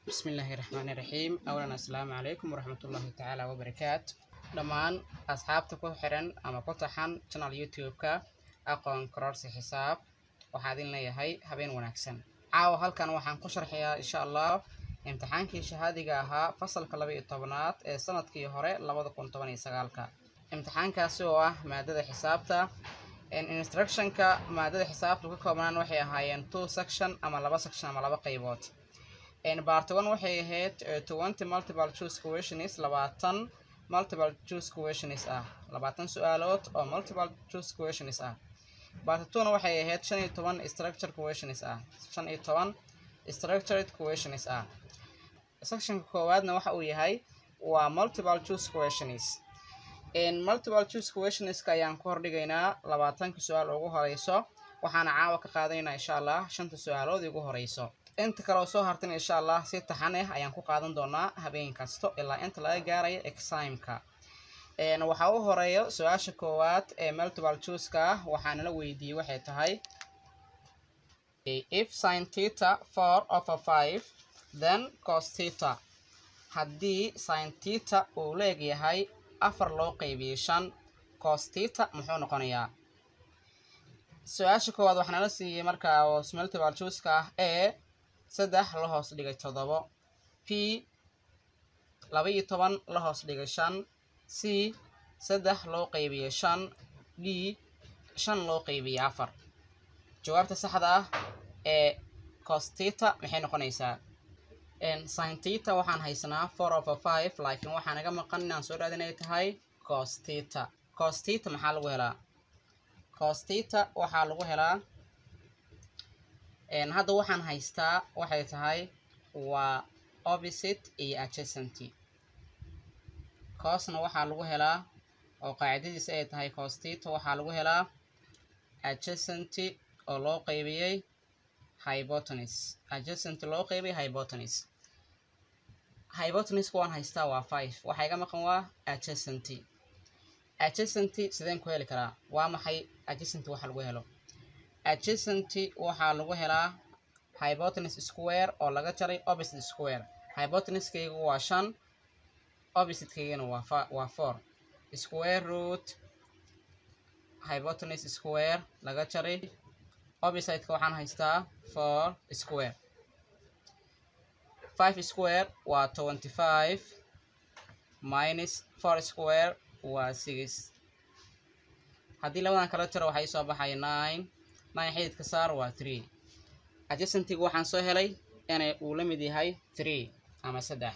bismillaahi raxmaani raxiim awlan assalaamu calaykum waraxmatullaahi tacaala wabarakaatu dhammaan asxaabta ku xiran ama ku taxan channel youtube-ka aqoon kororsi xisaab waxaa idin leeyahay habeen wanaagsan caawa halkan waxaan ku sharxayaa insha allah imtixaankii shahaadiga ahaa fasalka laba iyo tobanaad ee sanadkii hore labada kun toban iyo sagaalka imtixaankaasi oo ah maadada xisaabta instructionka maadada xisaabta ka koobnaan waxay ahaayeen two section ama laba section ama laba qaybood part one waxay ahayd twenty multiple choose questions labaatan multiple choose questions ah labaatan su-aalood oo multiple choose questions ah part two-na waxay ahayd shan iyo toban structure questions ah shan iyo toban structured questions ah sectionka koowaadna waxa uu yahay waa multiple choose questions multiple choose questionska ayaan ku hordhigaynaa labaatanka su-aal ugu horeyso waxaana caawa ka qaadanaynaa insha allah shanta su-aalood ugu horeyso inta kale oo soo hartan insha allah si taxan ah ayaan ku qaadan doonaa habeen kasto ilaa inta laga gaarayo eximeka waxaa u horeeyo su-aasha koowaad ee multiple chooseka ah waxaana la weydiiyey waxay tahay if sin theta four over five then cos theta haddii sin theta uu leeg yahay afar loo qeybiyey shan cos theta muxuu noqonayaa su-aasha koowaad waxaana la siiyey markaa oo multiple chooseka ah ee saddex la hoos dhigay toddobo p laba iyo toban la hoos dhigay shan c saddex loo qeybiyey shan d shan loo qeybiyey afar jawaabta saxda ah ee costita maxay noqonaysaa sintita waxaan haysanaa four over five laakiin waxaa naga maqan inaan soo raadin ay tahay costita costita maxaa lagu helaa costita waxaa lagu helaa hadda waxaan haystaa waxay tahay waa opposite iyo adjacenty coosna waxaa lagu helaa oo qaacidadiisa ay tahay costita waxaa lagu helaa adjacenty oo loo qeybiyey hybotenus adjacenty loo qeybiyey hybotenus hybotenuska waan haystaa waa five waxaa iga maqan waa adjacenty adjacenty sideen ku heli karaa waa maxay adjacenty waxa lagu helo adjacenty waxaa lagu helaa hybotenus square oo laga jaray opposite square hybotenuskaygu waa shan oppositekeygana waa waa four square root hybotenus square laga jaray oppositeka waxaan haystaa four square five square waa twenty five minus four square waa six haddii labadan kala jaro waxaa isoo baxaya nine nine xididka saar waa three adjacentyga waxaan soo helay inay uu la mid yahay three ama saddex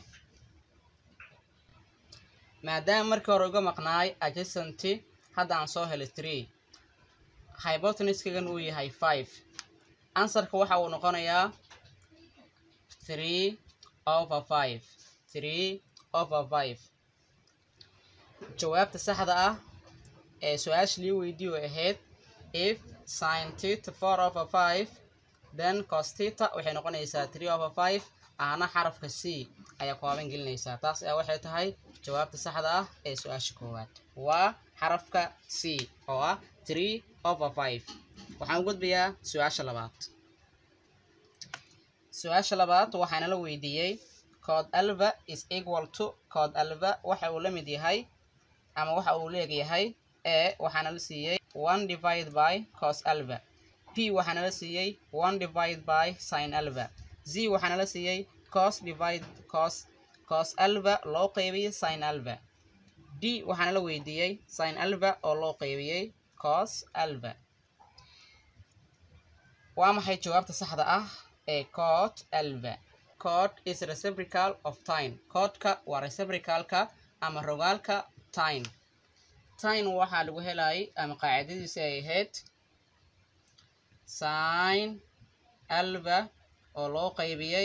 maadaama markii hore uga maqnaay adjacenty hadda aan soo helay three hybotenuskagan uu yahay five answerka waxa uu noqonayaa three over five three over five jawaabta saxda ah ee su-aasha lii weydiiyo ahayd if sin theta four over five then cos theta waxay noqonaysaa three over five ahna xarafka c ayaa kooban gelinaysaa taas ayaa waxay tahay jawaabta saxda ah ee su-aasha koowaad waa xarafka c oo ah three over five waxaan u gudbayaa su-aasha labaad su-aasha labaad waxaana la weydiiyey cod alva is equal to cod alva waxa uu la mid yahay ama waxa uu leegyahay e waxaana la siiyey one divide by cos alva p waxaana la siiyey one divide by sin alva z waxaana la siiyey cos divide cos cos alva loo qeybiyey sin alva d waxaana la weydiiyey sin alva oo loo qeybiyey cos alva waa maxay jawaabta saxda ah ee cod alva cod is reciprocal of time codka waa reciprocalka ama rogaalka time time waxaa lagu helayay ama qaacidadiisa ay ahayd sin alva oo loo qeybiyey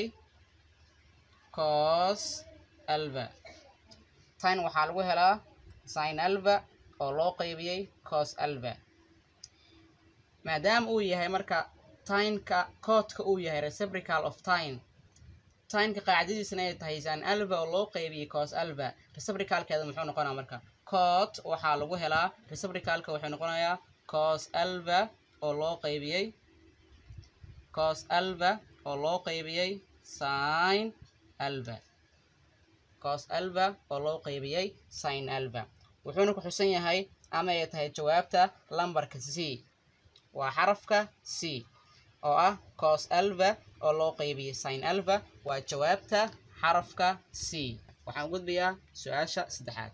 cos alva time waxaa lagu helaa sin alva oo loo qeybiyey cos alva maadaama uu yahay marka tineka coodka uu yahay reciprocal of time tineka qaacidadiisana ay tahay sin alva oo loo qeybiyey cos alva reciprocalkeeda muxuu noqonaa marka cod waxaa lagu helaa reciprocalka wuxuu noqonayaa cos alva oo loo qeybiyey cos alva oo loo qeybiyey sin alva cos alva oo loo qeybiyey sin alva wuxuuna ku xusan yahay ama ay tahay jawaabta lambarka c waa xarafka c oo ah cos alva oo loo qeybiyey sin alva waa jawaabta xarafka c waxaan gudbayaa su-aasha saddexaad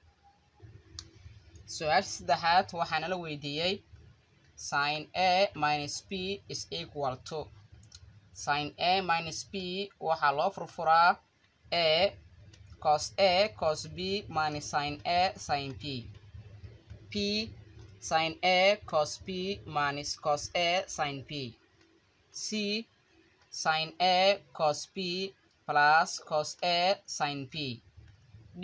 su-aasha saddexaad waxaana la weydiiyey sin a minus b is equal to sin a minus b waxaa loo furfuraa a cos a cos b minus sin a sin b p sin a cos b minus cos a sin b c sin a cos b plus cos a sin b d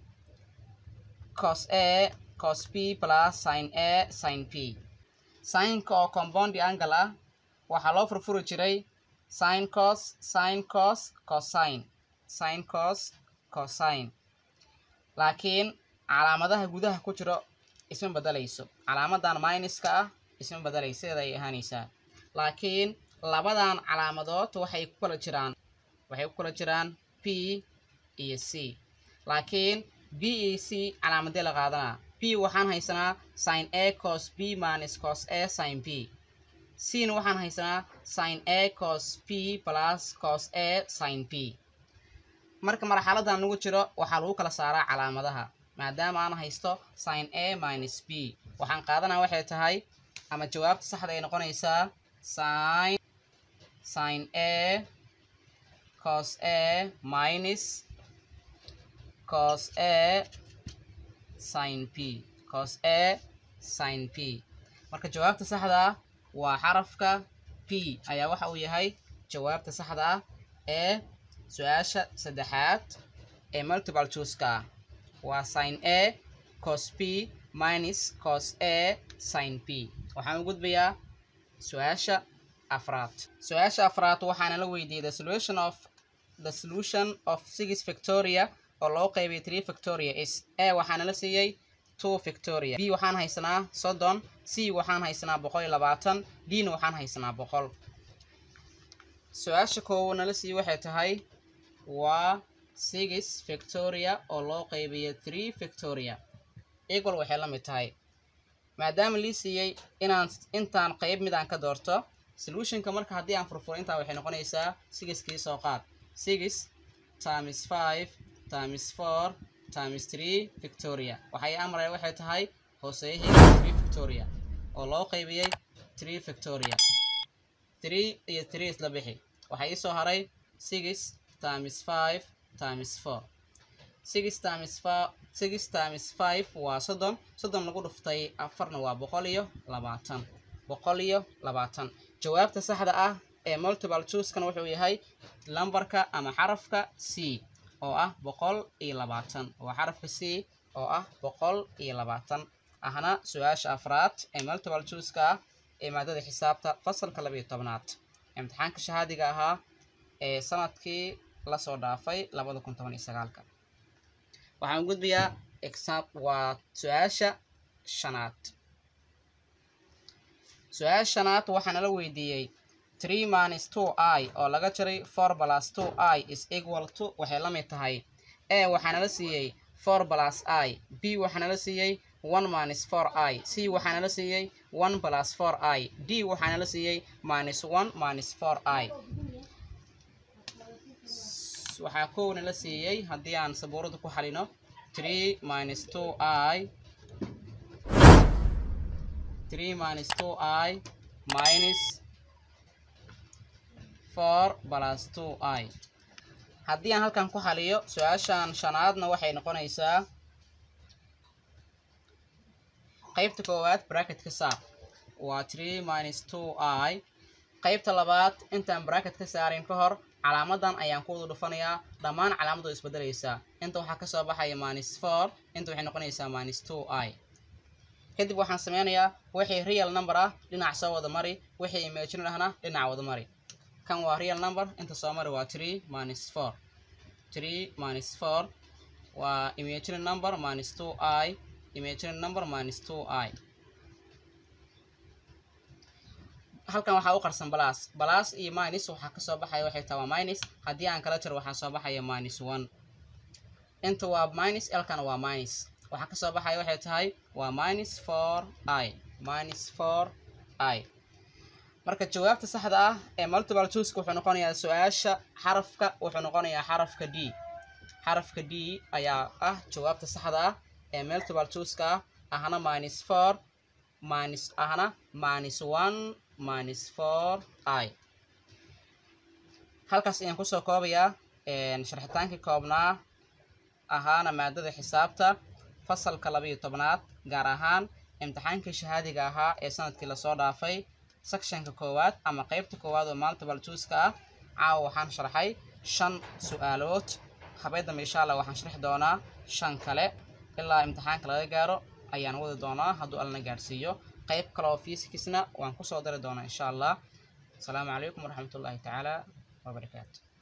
cos a cos b plus sin a sin b sinka oo compound angle ah waxaa loo furfuri jiray sin cos sin cos cosine sin cos cosine laakiin calaamadaha gudaha ku jiro isma bedelayso calaamadan minuska ah isma bedelayso sideeda ay ahaanaysaa laakiin labadan calaamadood waxay ku kala jiraan waxay ku kala jiraan b iyo c laakiin b iyo c calaamadee la qaadanaa b waxaan haysanaa sin a cos b minus cos a sin b cna waxaan haysanaa sin a cos b plus cos a sin b marka marxaladan lagu jiro waxaa lagu kala saaraa calaamadaha maadaama aan haysto sin a minus b waxaan qaadanaa waxay tahay ama jawaabta saxda ay noqonaysaa sin sin a cos a minus cos a sin b cos a sin b marka jawaabta saxda ah waa xarafka p ayaa waxa uu yahay jawaabta saxda ah ee su-aasha saddexaad ee multiple chooseka ah waa sin a cos b minus cos a sin b waxaan u gudbayaa su-aasha afraad su-aasha afraad waxaana la weydiiyey the solution of the solution of six victoria oo loo qeybiyay three victoria is a waxaana la siiyey two victoria b waxaan haysanaa soddon c waxaan haysanaa boqol iyo labaatan dna waxaan haysanaa boqol su-aasha koowo nala siiyey waxay tahay waa six victoria oo loo qeybiyay three victoria equal waxay la mid tahay maadaama lii siiyey inaan intaan qeyb midaan ka doorto solutionka marka haddii aan furfuro intaa waxay noqonaysaa sixkii soo qaad six times five times four times three victoria waxay amraya waxay tahay hooseeyahayga three victoria oo loo qeybiyey three victoria three iyo three isla bixi waxaa ii soo haray six times five times four six times five six times five waa soddon soddon lagu dhuftay afarna waa boqol iyo labaatan boqol iyo labaatan jawaabta saxda ah ee multiple choosekana wuxuu yahay lambarka ama xarafka c oo ah boqol iyo labaatan waa xarafka c oo ah boqol iyo labaatan ahna su-aasha afraad ee multiple chooseka ah ee maadada xisaabta fasalka labayo tobnaad imtixaanka shahaadiga ahaa ee sanadkii lasoo dhaafay labada kun toban iyo sagaalka waxaan gudbayaa exam waa su-aasha shanaad su-aasha shanaad waxaana la weydiiyey three minus two i oo laga jaray four plus two i is equal to waxay la mid tahay a waxaana la siiyey four plus i b waxaana la siiyey one minus four i c waxaana la siiyey one plus four i d waxaana la siiyey minus one minus four i waxaa kowna la siiyey haddii aan sabuurada ku xalino three minus two i three minus two i minus four plus two i haddii aan halkan ku xaliyo su-aashan shanaadna waxay noqonaysaa qaybta koowaad bracket ka saar waa three minus two i qaybta labaad intaan bracket ka saarin ka hor calaamadan ayaan ku wada dhufanayaa dhammaan calaamadu isbedelaysaa inta waxaa kasoo baxaya minus four inta waxay noqonaysaa minus two i kadib waxaan sameynayaa wixii real number ah dhinac soo wada mari wixii imaginary ahna dhinac wada mari kan waa real number inta soo mari waa three minus four three minus four waa imaginary number minus two i imaginary number minus two i halkan waxaa u qarsan balas balas iyo minus waxaa kasoo baxaya waxay tahay waa minus haddii aan kala jiro waxaa soo baxaya minus one inta waa minus elkana waa minus waxaa kasoo baxaya waxay tahay waa minus four i minus four i marka jawaabta saxda ah ee multiple choiceka wuxuu noqonayaa su-aasha xarafka wuxuu noqonayaa xarafka d xarafka d ayaa ah jawaabta saxda ah ee multiple choiceka ah ahna minus four minus ahna minus one minus four i halkaas ayaan kusoo koobayaa sharxitaankii koobnaa ahaana maadada xisaabta fasalka labaiyo tobnaad gaar ahaan imtixaankii shahaadiga ahaa ee sanadkii lasoo dhaafay sectionka koowaad ama qeybta koowaad oo multiple choiceka ah caawa waxaan sharxay shan su-aalood habeedamba insha allah waxaan sharxi doonaa shan kale ilaa imtixaanka laga gaaro ayaan wadi doonaa hadduu allana gaadhsiiyo qeyb kale oo fisikisna waan kusoo dari doonaa insha allah asalaamu calaykum waraxmatullaahi tacaala wabarakaatu